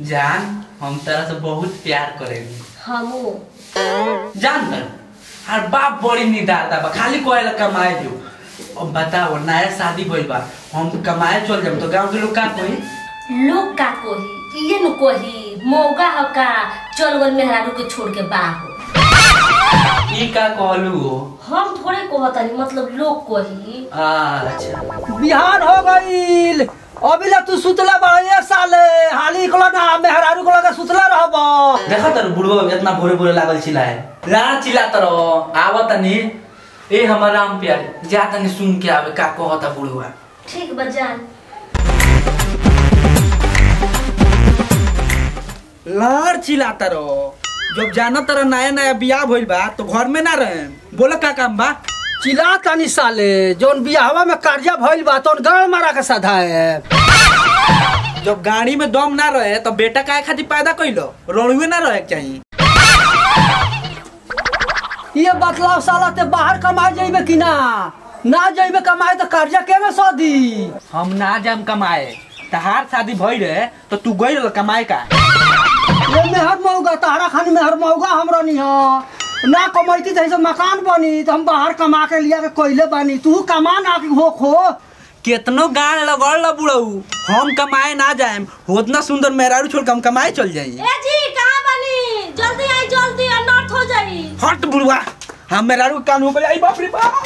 जान हम तरह से बहुत प्यार करेंगे हमू जान तर हर बाप बड़ी निडारता बा खाली कोयल कमाए जो अब बताओ नया शादी भइल बा हम कमाए चल जाम तो गांव के लोग का कही लोग का कोही ये नु कोही मौका हो का चल गल मेहरारू के छोड़ के बाहर ई का कहलू हो हम थोड़े कहतनी मतलब लोग कोही अच्छा बिहान हो गईल अभी ला तू सुतला बड़ा एक साल हाली को ना मेहरारू को लगा सुतला रहब देखा तर बुढ़वा इतना भोरे भोरे लागल चिल्लाए ला चिल्ला तर आवत तनी ए हमर राम प्यारे जा तनी सुन के आवे का कहता बुढ़वा ठीक बजान लार चिल्लाता रहो जब जाना तरह नया नया बियाह भइल बा तो घर में ना रहे बोला का काम बा चिल्ला तानी साले जोन बियाहवा में कर्जा भइल बा तो गाड़ मारा के साधा है जब गाड़ी में दम ना रहे तो बेटा काहे खातिर पैदा कइलो रोड़ुए ना रहे के चाहिए ये बतलाव साला ते बाहर कमाए जाइबे कि ना ना जाइबे कमाए तो कर्जा के में सदी हम ना जाम कमाए तहार शादी भइल रहे तो तू गई रह कमाए का ये मेहर मौगा तहरा खानी मेहर मौगा हमरा नहीं हो ना कमैती जैसे मकान बनी तो हम बाहर कमा के लिया के कोयले बनी तू कमा ना कि हो खो केतनो गाड़ लगड़ ल बुढ़ऊ हम कमाए ना जाएम उतना सुंदर मेहरारू छोड़ के हम कमाए चल जाई ए जी कहां बनी जल्दी आई जल्दी अनर्थ हो जाई हट बुढ़वा हम मेहरारू के कान हो गई बाप रे बाप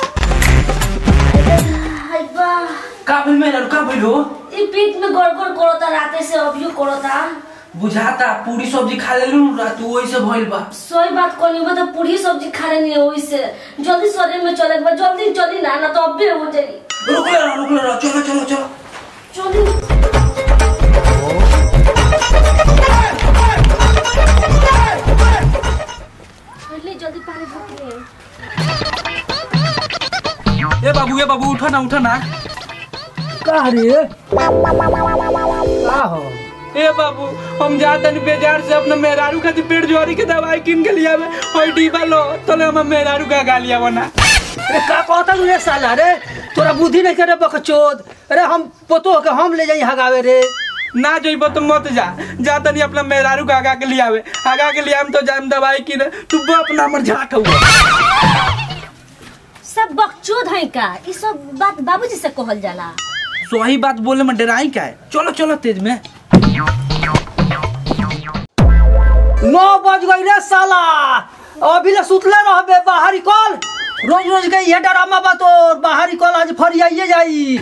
हाय बा का भइल मेरा का भइल हो ई पेट में गड़गड़ करता राते से अभियो करता बुझाता पूरी सब्जी खा लेलू रात वही से भइल बा सही बात कोनी वो तो पूरी सब्जी खा लेनी है वैसे जल्दी शरीर में चले बा जल्दी चली ना ना तो अबे हो जाई रुक ले रुक ले चलो चलो चलो चली जल्दी जल्दी पानी भर ले ए बाबू ए बाबू उठो ना उठो ना का रे का हो ए बाबू हम जाते नहीं बाजार से अपने मेहरारू खातिर पेट जोरी के दवाई किन के लिया और डिब्बा लो तले हम मेहरारू का गालिया बना अरे का कहता तू रे साला रे तोरा बुद्धि नहीं करे बकचोद अरे हम पोतो के हम ले जाई हगावे रे ना जइबो तो मत जा जा तनी अपना मेहरारू का आगा के लियावे आगा के लियाम तो जाम दवाई किने तू बाप ना मर झाट हुआ सब बकचोद है का ई सब बात बाबूजी से कहल जाला सही बात बोले में डराई का है चलो चलो तेज में नौ बज गई रे साला अभी ले सुतले रहबे बाहरी कॉल रोज रोज के ये डरामा बा तो बाहरी कॉल आज फरियाइए जाई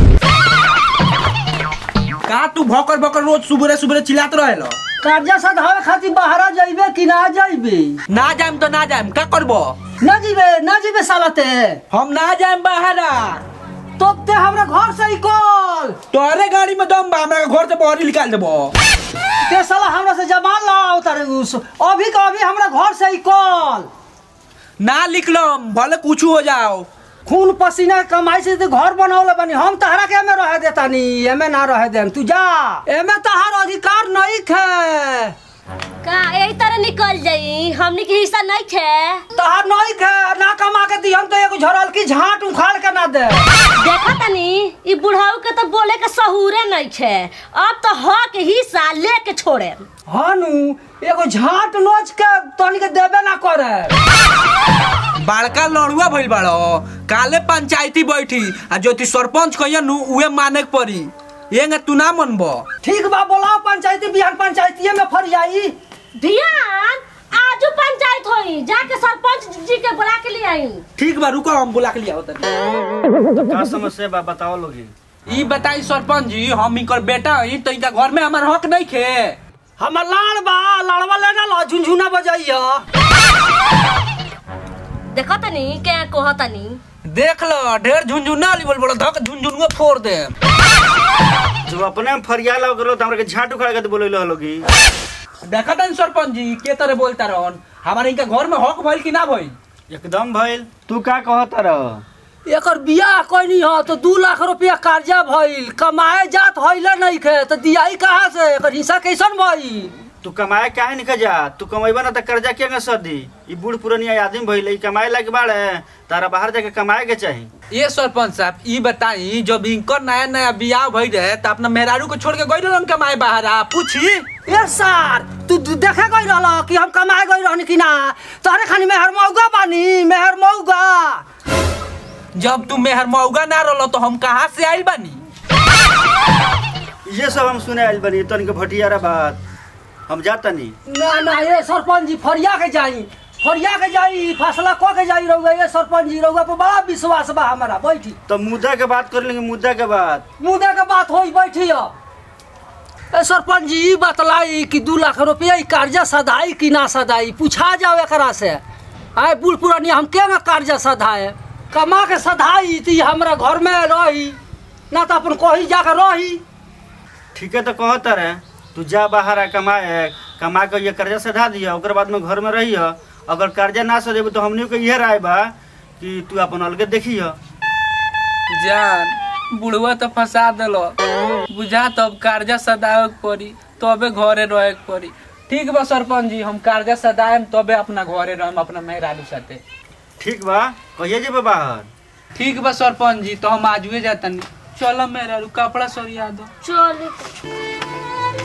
का तू भौकर भौकर रोज सुबह सुबह चिल्लात रहेलो कर्जा सधावे खातिर बाहरा जाइबे कि ना जाइबे ना जाम तो ना जाम का करबो ना जीबे ना जीबे साला ते हम ना जाम बाहरा तो ते हमरा घर से ही कॉल तोरे गाड़ी में दम बा हमरा घर से बाहर निकाल देबो ते साला हमरा से जबान लाओ तारे उस अभी का अभी हमरा घर से ही कॉल ना लिखलो भले कुछ हो जाओ खून पसीना के कमाई से तो घर बनौले बनी हम तहरा के एमे रह देता नी एमे ना रह देम तू जा एमे तहार अधिकार नहीं है का यही तरह निकल जाई हमनी के हिस्सा नहीं खे तहार नहीं है ना कमा के दी हम तो एगो झरल की झाट उखाड़ के ना दे देखा तनी ई बुढ़ाऊ के तो बोले के सहूरे नहीं खे अब तो हक हिस्सा लेके छोड़े हानु एगो झाट नोच के तनी के देबे ना करे बड़का लड़ुआ भइल बाड़ो काले पंचायती बैठी आ ज्योति सरपंच कहिया नु उहे माने के पड़ी येंगे तू ना मनबो ठीक बा बोलाओ पंचायती बिहान पंचायतीये में फर जाई ध्यान आजू पंचायत होई जाके सरपंच जी के बुला के ले आई ठीक बा रुको हम बुला के लिया होता का समस्या बा बताओ लोगी ई बताई सरपंच जी हम इनकर बेटा हई तो इनका घर में हमार हक नहीं खे हमर लाड़ बा लाड़वा लेना लो झुनझुना बजाइया देखो तनी के कहो तनी देख लो ढेर झुनझुना ली बोल बोल धक झुनझुनुआ फोड़ दे जब अपने में फरिया लग गलो त हमरा के झाट उखाड़ के बोले लोगी देखा तन सरपंच जी के तरह बोलता रहन हमारे इनका घर में हक भइल कि ना भइल एकदम भइल तू का कहत रह एकर बियाह कैनी ह तो दू लाख रुपया कर्जा भइल कमाए जात हइले नहीं खे तो दियाई कहाँ से एकर हिस्सा कैसन भइल तू कमाए काहे निकल जा तू कमेबा ना त कर्जा के सदी ई बूढ़ पुरानिया आदमी भइल ई कमाए लायक बाड़े तारा बाहर जाके कमाए के चाही ये सरपंच साहब ई बताई जब इनकर नया नया बियाह भइल रहे तो अपना मेहरारू को छोड़ के गई रहन कमाए बाहर आ पूछी ए सर तू तू देखे गई रहल कि हम कमाए गई रहनी कि ना तोहरे खानी मेहर मौगा बानी मेहर मौगा जब तू मेहर मौगा ना रहलो तो हम कहाँ से आइल बानी ये सब हम सुने आइल बनी तनिक भटियारा बात हम जातनी ना ना ये सरपंच जी फरिया के जाई फरिया के जाई फैसला क के जाई रहुआ ये सरपंच जी रहुआ पर बड़ा विश्वास बा हमारा बैठी तो मुद्दा के बात कर लेंगे मुद्दा के बात मुद्दे के बात होई बैठी अब ए सरपंच जी ई बतलाई कि दू लाख रुपया ई कर्जा सधाई कि ना सधाई पूछा जाओ एकरा से आए बूढ़ पुरानी हम के में कर्जा सधाए कमा के सधाई ती हमरा घर में रही ना तो अपन कहीं जाकर रही ठीक है तो कहता रहे तू जा बाहर आ कमाए कमा के ये कर्जा सधा दिया ओकर बाद में घर में रही अगर कर्जा ना सधेबे तो हमनी के इहे राय बा कि तू अपन अलगे देखी जान बुढ़वा तो फंसा दिलो बुझा तब कर्जा सदावे के पड़ी तबे घरे रहे के पड़ी ठीक बा सरपंच जी हम कर्जा सदाएम तबे अपना घरे रहम अपना मेहरारू साथे ठीक बा कहिए जेबे बाहर ठीक बा सरपंच जी तो हम आजुए जातनी चलो मेहरारू कपड़ा सरिया दो चल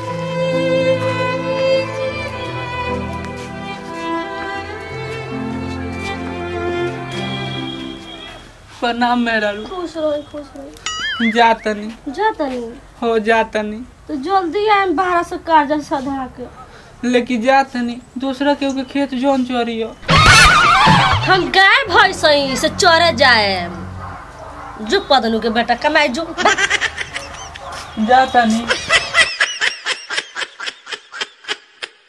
प्रणाम मेहरारू खुश रहो खुश रहो जातनी जा तनी हो जातनी तो जल्दी आए बाहर से कर्जा सधा के लेकिन जातनी दूसरा केहू के खेत जोन चोरियो हम गाय भैंस से चरे जाए जो पदनू के बेटा कमाए जो जातनी